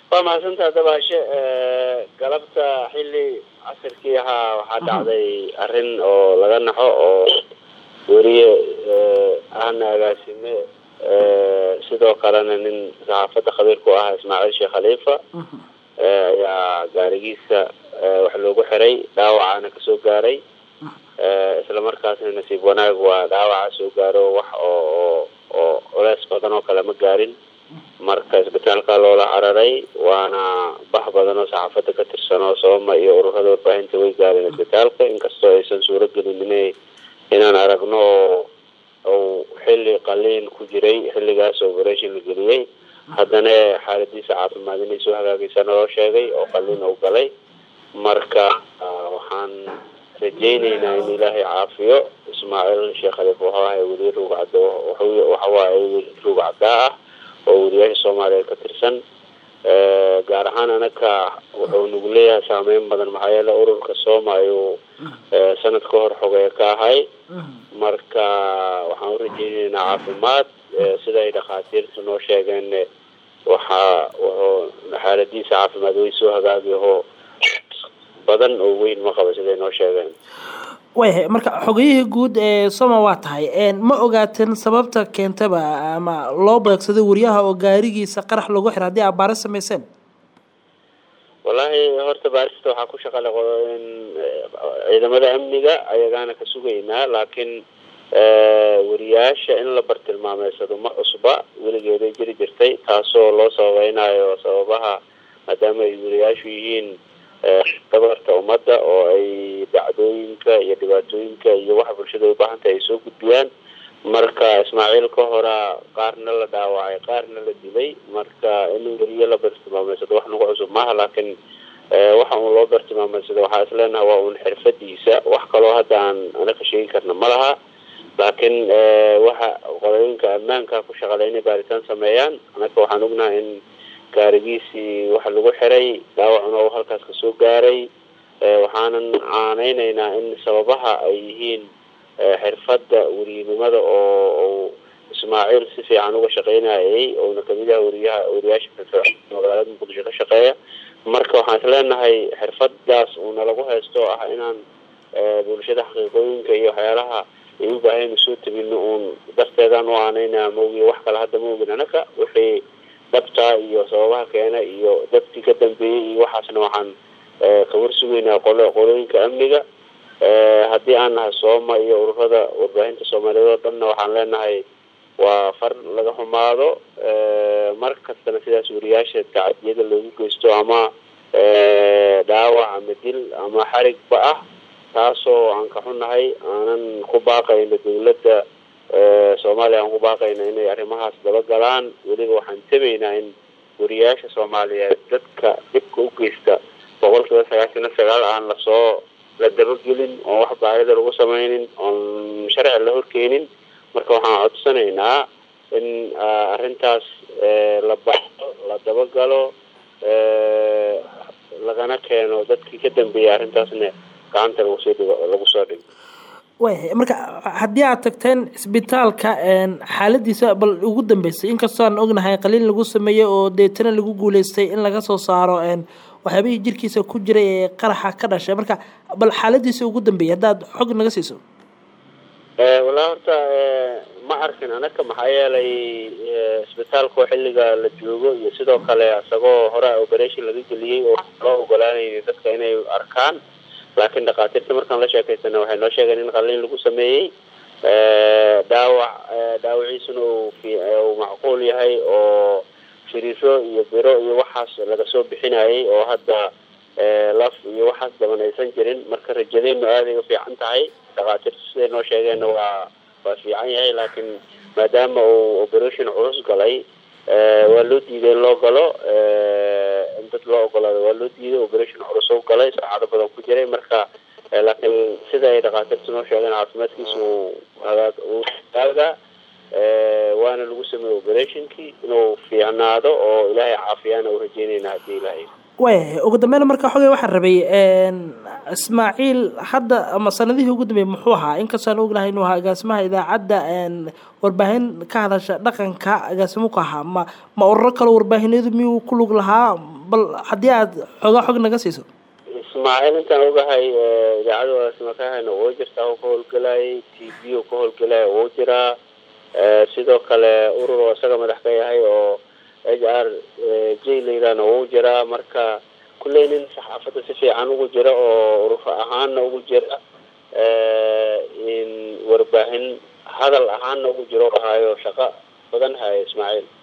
waa mahadsantaha dabaashe galabta xilli casirkii ahaa waxaa dhacday arrin oo laga naxo oo weriye ahna agaasime sidoo kalena nin saxaafadda khabiir ku ah ismaaciil sheekh khaliifa ayaa gaarigiisa wax loogu xiray dhaawacana kasoo gaaray isla markaasna nasiib wanaag waa dhaawaca soo gaaro wax oo oo culeys badan oo kale ma gaarin marka isbitaalka loola cararay waana bax badan oo saxaafadda ka tirsan oo sooma iyo ururada warbaahinta way gaareen isbitaalka inkastoo aysan suuro gelin ina inaan aragno oo xilli qaliin ku jiray xilligaas operation la geliyey haddana xaaladiisa caafimaad inay soo hagaagaysaana loo sheegay oo qaliin u galay marka waxaan rajayneynaa in ilaahay caafiyo ismaaciil sheekh khaliif wuxuu ahay weliye ruug caddo waxawaaye ruug caddaa ah oo weriyaasha soomaaliya ka tirsan gaar ahaan anaka wuxuu nagu leeyahay saameyn badan maxaa yeele ururka sooma ayuu sanad ka hor xogee ka ahay marka waxaan urajeyneynaa caafimaad sida ay dhakhaatiirtu noo sheegeen waxaa wuxuu xaaladiisa caafimaad way soo hagaagyaho badan oo weyn ma qaba siday noo sheegeen wayhay marka xogayihii guud ee soma waa tahay ma ogaateen sababta keentaba ama loo beegsaday wariyaha oo gaarigiisa qarax lagu xira haddii aad baaris samayseen wallaahi horta baarista waxaa ku shaqale ciidamada amniga ayagaana ka sugaynaa laakiin wariyaasha in la bartilmaameysado ma cusba weligeeday jiri jirtay taasoo loo sababeynayo sababaha maadaama ay wariyaashu yihiin dabarta ummadda oo ay dhacdooyinka iyo dhibaatooyinka iyo waxa bulshada ay ubaahantahay ay soo gudbiyaan marka ismaaciil ka horaa qaarna la dhaawacay qaarna la dilay marka in weriye la bartilmaameysado wax nagu cusub maaha laakiin waxa uun loo bartilmaameysado waxaa isleenaha waa uun xirfadiisa wax kaloo hadda aan anaka sheegi karna ma laha laakiin waxa qolooyinka ammaanka ku shaqalay inay baaritaan sameeyaan anaka waxaan ognahay in gaarigiisii waxa lagu xiray dhaawacuna uu halkaas kasoo gaaray waxaanan caaneyneynaa in sababaha ay yihiin xirfadda weriynimada oo ismaaciil si fiican uga shaqeynayay ouna kamid yaha weriyaha weriyaasha magaalada muqdisho ka shaqeeya marka waxaan isleenahay xirfadaas uuna lagu haysto ah inaan bulshada xaqiiqooyinka iyo waxyaalaha ay u baahaynu soo tabino uun darteedaan u aaneyna maogi wax kale hadda ma ogin anaka wixii dhabtaa iyo sababaha keena iyo dabkii ka dambeeyey iyo waxaasna waxaan kawar sugeynaa qolo qolooyinka amniga haddii aan nahay sooma iyo ururada warbaahinta soomaaliyeed oo dhanna waxaan leenahay waa far laga xumaado mar kastana sidaas weriyaasha tacadiyada loogu geysto ama dhaawac ama dil ama xarigba ah taasoo aan ka xunahay aanan ku baaqayno dawladda soomaaliya aan ku baaqayna inay arrimahaas dabagalaan weliba waxaan tabaynaa in weriyaasha soomaaliyeed dadka dhibka u geysta boqol kiiba sagaashan iyo sagaal aan lasoo la dabagelin oon wax baarida lagu sameynin oon sharci la horkeenin marka waxaan codsanaynaa in arrintaas la baxo la dabagalo lagana keeno dadkii ka dambeeyay arrintaasna gacanta lagusoo dhigo lagu soo dhigo wayhay marka haddii aad tagteen isbitaalka xaaladiisa bal ugu dambeysay inkastoo aan ognahay qaliin lagu sameeyey oo deetana lagu guuleystay in laga soo saaro waxyaabihii jirkiisa ku jiray ee qaraxa ka dhashay marka bal xaaladiisa ugu dambeeyay haddaad xog naga siiso walaa horta ma arkin anaka maxaa yeelay isbitaalkao xilliga la joogo iyo sidoo kale isagoo hore operation laga geliyey oo loo ogolaanayay dadka inay arkaan laakiin dhakhaatiirta markaan la sheekaysana waxay noo sheegeen in qaliin lagu sameeyey dhaawac dhaawaciisuna uu macquul yahay oo firiiro iyo biro iyo waxaas laga soo bixinayay oo hadda laf iyo waxaas daban aysan jirin marka rajadeynu aaday u fiican tahay dhakhaatiirtu siday noo sheegeenna waa waa fiican yahay laakiin maadaama uu operation culus galay waa loo diiday in loo galo in dad loo ogolaado waa loo diiday operation culus u galay saacado badan ku jiray marka laakiin sida ay dhakhaatiirtu noo sheegeen caafimaadkiisa uu hagaag uu hagaaga waana lagu sameeyey operationkii inuu fiicnaado oo ilaahay caafiyaana u rajeynayna haddii ilaahay wayahay ugu dambeyn marka xogay waxaan rabay ismaaciil hadda ama sanadihii ugu dambeeyey muxuu ahaa inkastoo aan ognahay inuu ahaa agaasimaha idaacadda warbaahin ka hadasha dhaqanka agaasimo ku ahaa ma ma ururo kaleo warbaahinadu miyuu ku lug lahaa bal haddii aad xoogaa xog naga siiso ismaaciil intaan ogahay idaacada walaasmakahana wuu jirtaa oo ka howlgelayay t v oo ka howlgelaya wuu jiraa sidoo kale urur oo isaga madax ka yahay oo h r j la yidhaahna wuu jiraa marka kulley nin saxaafadda si fiican ugu jira oo urur ahaanna ugu jira warbaahin hadal ahaanna ugu jiro hayo shaqo badan hayo ismaaciil